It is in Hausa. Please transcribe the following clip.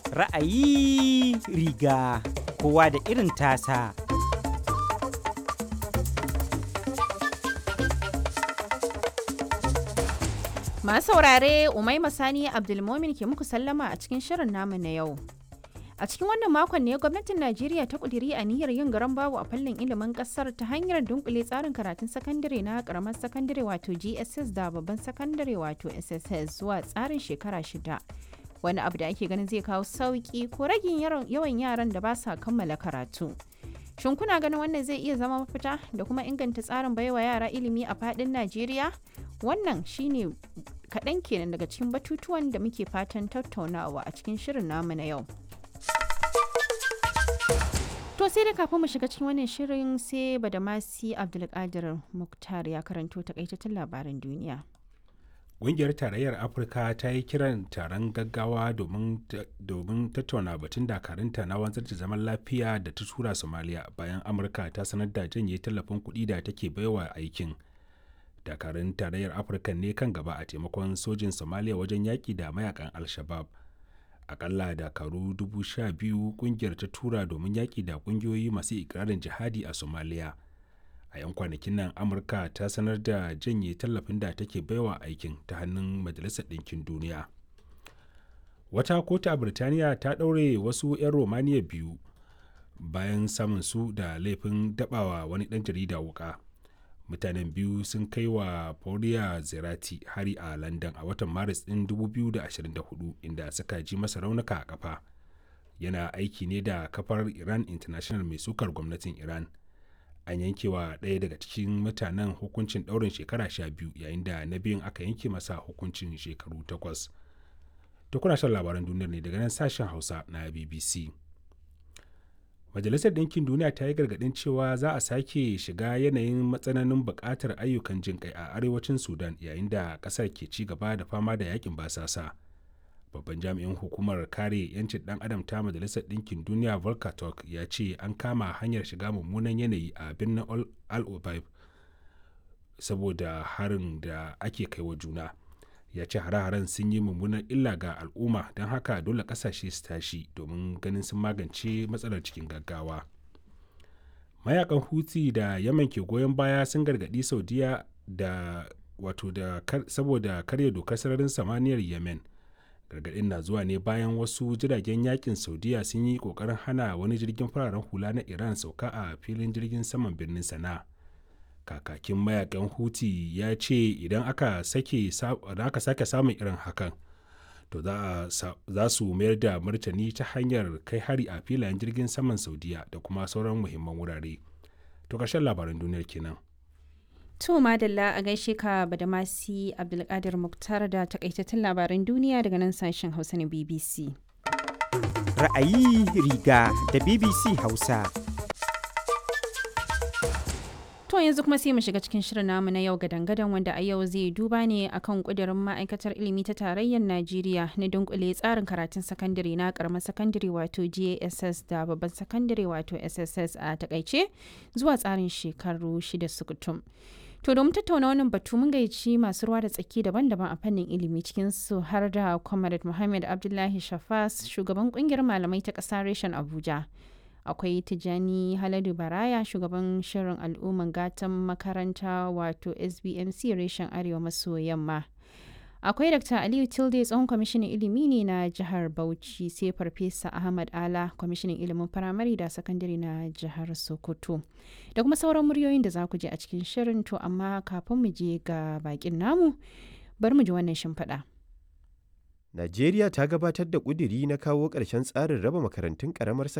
Ra'ayi riga kowa da irin tasa. Masu saurare Umaima Sani Abdulmomin ke muku sallama a cikin shirin namu na yau. A cikin wannan makon ne gwamnatin Najeriya ta kudiri niyyar yin garan babu a fannin ilimin kasar ta hanyar dunkule tsarin karatun sakandare na karamar sakandare wato GSS da babban sakandare wato SSS zuwa tsarin shekara shida. Wani abu da ake ganin zai kawo sauki ko ragin yawan yaran da ba sa kammala karatu. Shin kuna ganin wannan zai iya zama mafita da kuma inganta tsarin baiwa yara ilimi a fadin Najeriya? Wannan shine kaɗan kenan daga cikin batutuwan da muke fatan tattaunawa a cikin shirin namu na yau. To sai da kafin mu shiga cikin wannan shirin sai Badamasi Abdulkadir Muktar ya karanto takaitattun labaran duniya. Ƙungiyar Tarayyar Afirka ta yi kiran taron gaggawa domin tattauna batun dakarunta na wanzar da zaman lafiya da ta tura Somalia bayan Amurka ta sanar da janye tallafin kuɗi da take baiwa aikin. Dakarun Tarayyar Afirka ne kan gaba a taimakon sojin Somalia wajen yaƙi da mayakan Al-Shabab. Akalla dakaru dubu sha biyu ƙungiyar ta tura domin yaƙi da ƙungiyoyi masu ikirarin jihadi a Somalia. a 'yan kwanakin nan amurka ta sanar da janye tallafin da take baiwa aikin ta hannun majalisar ɗinkin duniya wata kotu a birtaniya ta ɗaure wasu 'yan romaniya biyu bayan samun su da laifin dabawa wani ɗan jarida wuka mutanen biyu sun kai wa Paula zerati hari a london a watan maris ɗin 2024 inda suka ji masa raunuka a kafa yana aiki ne da kafar iran international mai sukar gwamnatin iran an yanke wa ɗaya daga cikin mutanen hukuncin ɗaurin shekara sha biyu yayin da na biyun aka yanke masa hukuncin shekaru takwas to kuna shan labaran duniyar ne daga nan sashen hausa na bbc majalisar ɗinkin duniya ta yi gargaɗin cewa za a sake shiga yanayin matsananin buƙatar ayyukan jin kai a arewacin sudan yayin da ƙasar ke ci gaba da fama da yakin basasa babban jami'in hukumar kare 'yancin dan adam ta majalisar ɗinkin duniya volker turk ya ce an kama hanyar shiga mummunan yanayi a birnin al obaib saboda harin da ake kai wa juna ya ce hare-haren sun yi mummunan illa ga al'umma don haka dole ƙasashe su tashi domin ganin sun magance matsalar cikin gaggawa mayakan huti da yaman ke goyon baya sun gargaɗi saudiya da wato da saboda karya dokar sararin samaniyar yemen gargaɗin na zuwa ne bayan wasu jiragen yakin saudiya sun yi ƙoƙarin hana wani jirgin fararen hula na iran sauka a filin jirgin saman birnin sana kakakin mayakan huti ya ce idan aka sake samun irin hakan to za su mayar da martani ta hanyar kai hari a filayen jirgin saman saudiya da kuma sauran muhimman wurare to ƙarshen labaran duniyar kenan To Madalla a gaishe ka Badamasi Abdulkadir Muktar da takaitattun labaran duniya daga nan sashen Hausa na BBC. Ra'ayi riga da BBC Hausa. To yanzu kuma sai mu shiga cikin shirin namu na yau gadan-gadan wanda a yau zai duba ne akan kudirin ma'aikatar ilimi ta tarayyar Najeriya na dunkule tsarin karatun sakandare na karamar sakandare wato JSS da babban sakandare wato SSS a takaice zuwa tsarin shekaru shida sukutum. To domin tattauna wannan batu mun gayyaci masu ruwa da tsaki daban-daban a fannin ilimi cikin su har da Comrade Muhammad Abdullahi Shafas shugaban kungiyar malamai ta ƙasa reshen Abuja. Akwai Tijani Haladu Baraya shugaban shirin al'umman gatan makaranta wato SBMC reshen Arewa maso yamma. Akwai Dr. Aliyu Tilde tsohon kwamishinan ilimi ne na jihar Bauchi sai Farfesa Ahmad Ala kwamishinan ilimin firamare da sakandare na jihar Sokoto. Da kuma sauran muryoyin da za ku je a cikin shirin to amma kafin mu je ga bakin namu bari mu ji wannan shimfiɗa. Najeriya ta gabatar da ƙudiri na kawo ƙarshen tsarin raba makarantun ƙaramar